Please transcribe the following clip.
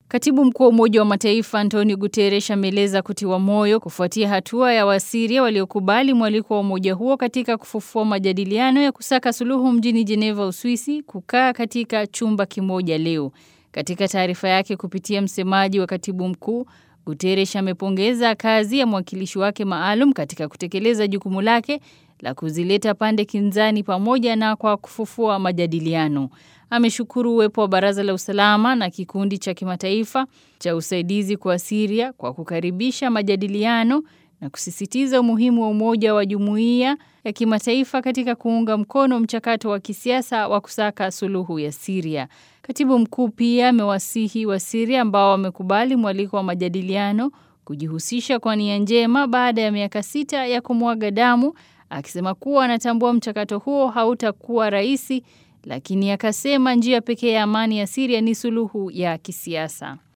Katibu mkuu wa Umoja wa Mataifa Antonio Guterres ameeleza kutiwa moyo kufuatia hatua ya Wasiria waliokubali mwaliko wa umoja huo katika kufufua majadiliano ya kusaka suluhu mjini Geneva, Uswisi, kukaa katika chumba kimoja leo. Katika taarifa yake kupitia msemaji wa katibu mkuu, Guterres amepongeza kazi ya mwakilishi wake maalum katika kutekeleza jukumu lake la kuzileta pande kinzani pamoja na kwa kufufua majadiliano. Ameshukuru uwepo wa Baraza la Usalama na kikundi cha kimataifa cha usaidizi kwa Syria kwa kukaribisha majadiliano na kusisitiza umuhimu wa umoja wa jumuiya ya kimataifa katika kuunga mkono mchakato wa kisiasa wa kusaka suluhu ya Syria. Katibu mkuu pia amewasihi wa Syria ambao wamekubali mwaliko wa majadiliano kujihusisha kwa nia njema baada ya miaka sita ya kumwaga damu, akisema kuwa anatambua mchakato huo hautakuwa rahisi, lakini akasema njia pekee ya amani ya Syria ni suluhu ya kisiasa.